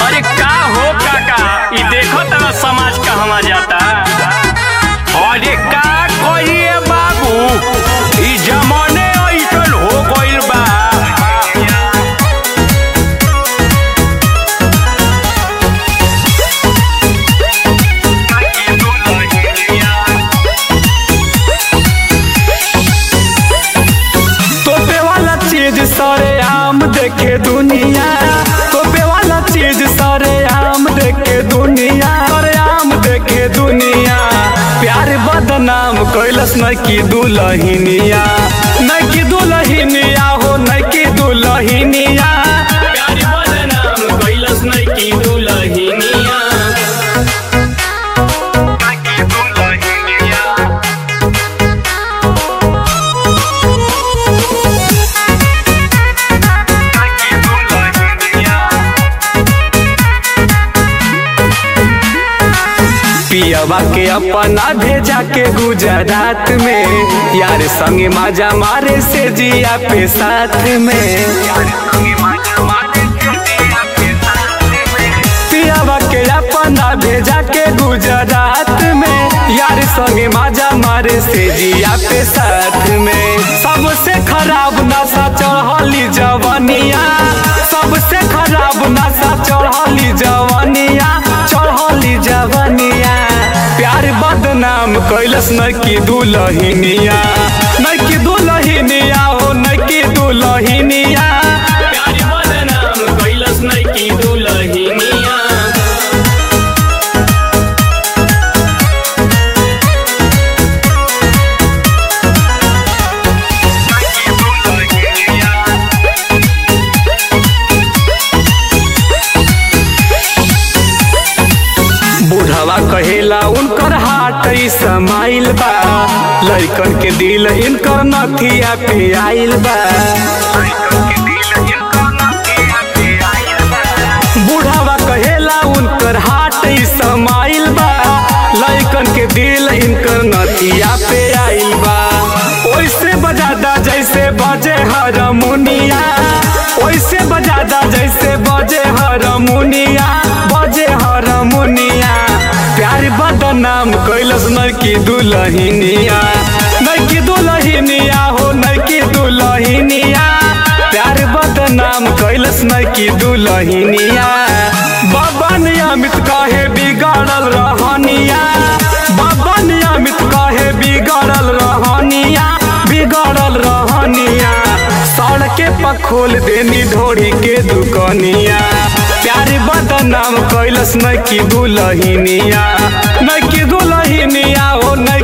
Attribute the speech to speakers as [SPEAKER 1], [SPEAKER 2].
[SPEAKER 1] अरे का हो काका ई देखो तरा समाज कहवा जाता अरे का कहिए बाबू ई जमाने ऐसन हो गइल बा
[SPEAKER 2] तोपे वाला चीज सारे आम देखे दुनिया तोपे वाला चीज सारे आम देखे दुनिया सारे आम देखे दुनिया प्यार बदनाम कैलस न की दुलहिनिया न की दुलहिनिया हो न की दुलहिनिया
[SPEAKER 1] प्यार बदनाम कैलस नहीं की दुलहिनिया
[SPEAKER 2] पियवा के अपना भेजा के गुजरात में यार संगे माजा मारे से जिया पे साथ में पियावा के अपना भेजा के गुजरात में यार संगे माजा मारे से जिया पे साथ में सबसे खराब नशा चढ़ली जवनिया सबसे खराब नशा चढ़ली जवनिया चढ़ली जवनिया प्यार बदनाम कैलस न की दुलहिनिया न की दुलहिनिया हो न की दुलहिनिया
[SPEAKER 1] प्यार बदनाम कैलस नहीं की दुलहिनिया
[SPEAKER 2] बुढ़वा कहेला उनकर हाट ई समाइल बा लइकन के दिल इनकर नथिया पे आइल बा बुढ़वा कहेला उनकर हाट ई समाइल बा लइकन के दिल इनकर नथिया पे आइल बा ओइसे बजादा जैसे बजे हरमुनिया ओइसे बजादा जैसे बजे हरमुनिया बजे हरमुनिया प्यार बदनाम कैलस न की दुलहिनिया न की दुलहिनिया हो न की दुलहिनिया प्यार बदनाम कैलस न की दुलहिनिया बाबा नियमित काहे बिगाड़ल रहनिया बाबा नियमित काहे बिगाड़ल रहनिया बिगाड़ल रहनिया सड़के पर खोल देनी ढोरी के दुकनिया प्यार बदनाम कैलस न की दुलहिनिया न की दुलहिनिया हो न